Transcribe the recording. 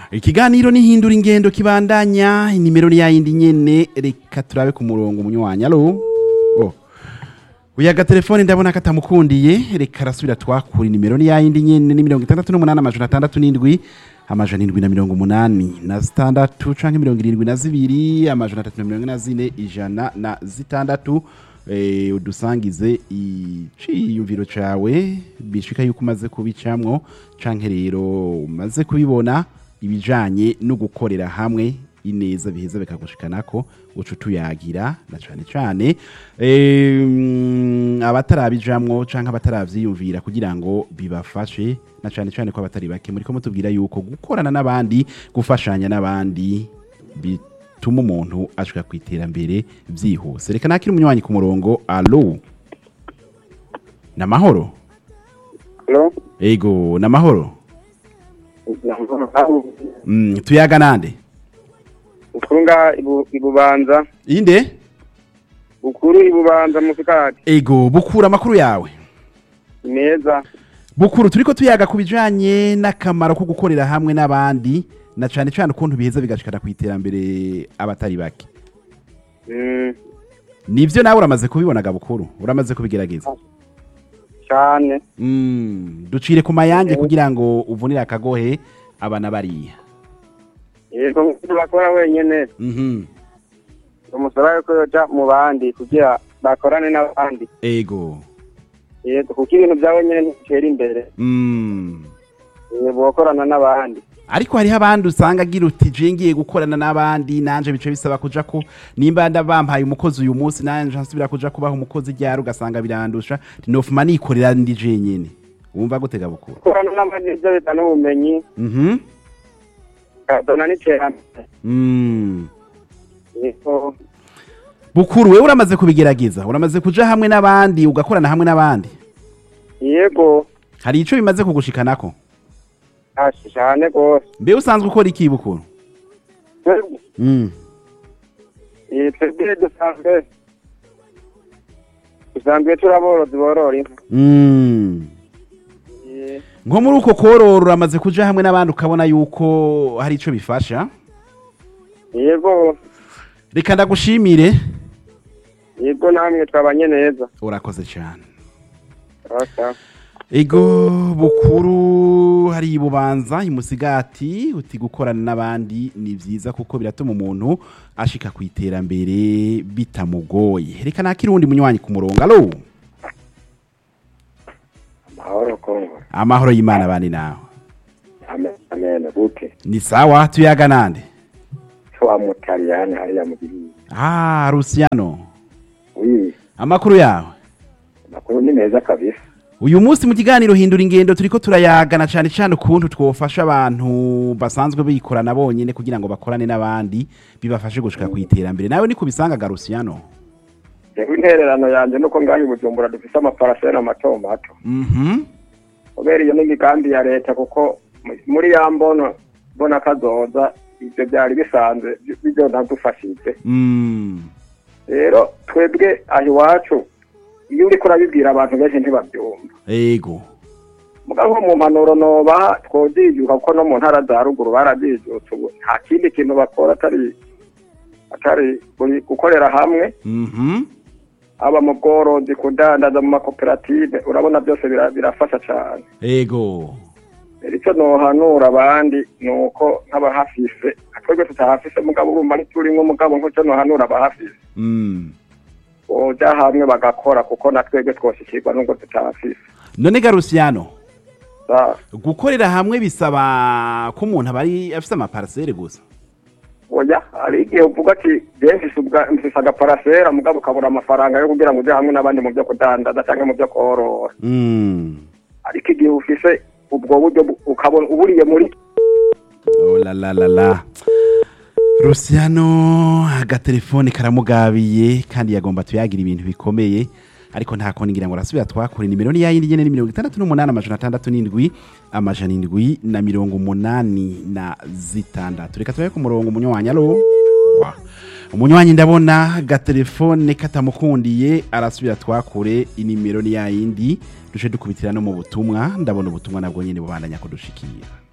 ikiganiro nihindura ingendo kibandanya inimero ni yayindi nyene reka turabe ku murongo umunywanyi alo oh. uya agatelefone ndabona katamukundiye reka arasubira twakura inimero ni yayindi nyene ni mirongo itandatu n'umunani amajana atandatu n'indwi amajana indwi na mirongo umunani na zitandatu canke mirongo irindwi na zibiri amajana atatu na mirongo ine na zine ijana na zitandatu eh, udusangize iciyumviro cawe bishika yuko umaze kubicamwo canke rero umaze kubibona ibijanye no gukorera hamwe ineza biheza bikagushikanako uca utuyagira na cane cane em, abatarabijamwo canke abataravyiyumvira kugira ngo bibafashe na cane cane ko abatari bake muriko mutubwira yuko gukorana n'abandi gufashanya n'abandi bituma umuntu ashika ku iterambere vyihuse reka nakiri umunywanyi ku murongo alo namahoro Hello? ego namahoro mm, tuyaga nande Ukunga ibu, ibubanza inde bukuru ibubanza musikati ego bukura amakuru yawe meza bukuru turiko tuyaga ku bijanye n'akamaro ko gukorera hamwe n'abandi na cane cane ukuntu biheza bigashikana ku iterambere abatari bake mm, nivyo nawe uramaze kubibonaga bukuru uramaze kubigerageza cyane mm, ducire ku mayange kugira ngo uvunire akagohe abana bariya yego nk'uko bakora wenyene mhm umusaba yuko yoja mu bandi kugira bakorane n'abandi ego yego kuko ibintu bya wenyene ntibitera imbere mm. Eh, bokorana n'abandi ariko hariho abandi usanga agira uti je ngiye gukorana n'abandi nanje bice bisaba kuja ko nimba ndabampaye umukozi uyu munsi nanje nsubira kuja kubaha umukozi ryari ugasanga birandusha tinofuma nikorera ndi jenyene wumva gutega bukuru gukorana n'abandi nivyo bizana ubumenyi mhm bikazana n'iterambere mm. yego bukuru wewe uramaze kubigerageza uramaze kuja hamwe n'abandi ugakorana hamwe n'abandi yego hari ico bimaze kugushikanako hashi cyane rwose mbe usanzwe ukora iki bukuru Twebwe- mm. eh, twebwe dusanzwe dusanzwe turi aborozi borora inka Mm. Eh, nko muri uko korora uramaze kuja hamwe n'abandi ukabona yuko hari ico bifasha yego reka ndagushimire yego namwe twabanye neza urakoze cyane Asa. ego bukuru hari ibubanza imusigati uti gukorana n'abandi ni vyiza kuko biratuma umuntu ashika ku iterambere bitamugoye reka nakiri uwundi munywanyi ku murongo alo mahoro kongo amahoro y'imana abandi nawe amen amen gute ni sawa tuyaga nande wa mutaliyani hariya mu gihugu ah rusiano wi amakuru yawe makuru ni meza kabisa uyu munsi mu kiganiro hindura ingendo turiko turayagana cyane cyane ukuntu twofasha abantu basanzwe bikorana bonyene kugira ngo bakorane n'abandi bibafashe gushika ku iterambere nawe niko bisangaga Rusiano rero intererano yanjye nuko ngaho i bujumbura dufise amaparasera mato mato mhm kubera iyo n'imigambi ya leta kuko mu- muri ya mbono mbona kazoza ivyo byari bisanzwe bizonadufashije mm rero twebwe aho iwacu iyo uriko urabibwira abantu benshi ntibabyumva ego mugabo nko mu mpanuro nobaha twozijuka kuko no mu ntara za ruguru barazijutse ubu nta kindi kintu bakora atari atari guri- gukorera hamwe mhm aba mu bworozi kudandaza mu makoperative urabona byose bira- birafasha cyane ego rero icyo nohanura abandi ni uko nk'abahafise twebwe tutahafise mugabo urumva ntiturimwo mugabo nk'icyo nohanura abahafise mm boja hamwe bagakora kuko na twebwe twoshikirwa nubwo tutahafise none ga Rusiano Sa- gukorera hamwe bisaba ko umuntu aba ari afite amaparasere gusa oya hari igihe uvuga ati je mfise ubwa- mfise agaparasera mugabo ukabura amafaranga yo kugira ngo uje hamwe n'abandi mu byo kudandaza cyangwa mu byo korora mm ariko igihe ufise ubwo buryo bu- ukabona uburiye muri Oh la la la la. Rusiano agatelefone karamugabiye kandi yagomba tuyagira ibintu bikomeye ariko nta koni ngira ngo arasubira twakora nimero ni yayindi nyene ni mirongo itandatu n'umunani amajana atandatu n'indwi amajana indwi na mirongo umunani na zitandatu reka turabe ku murongo umunywanyi alo Wa. umunywanyi ndabona agatelefone katamukundiye arasubira twakure inimero ni yayindi duce dukubitira no mu butumwa ndabona ubutumwa nabwo nyene bubandanya kudushikira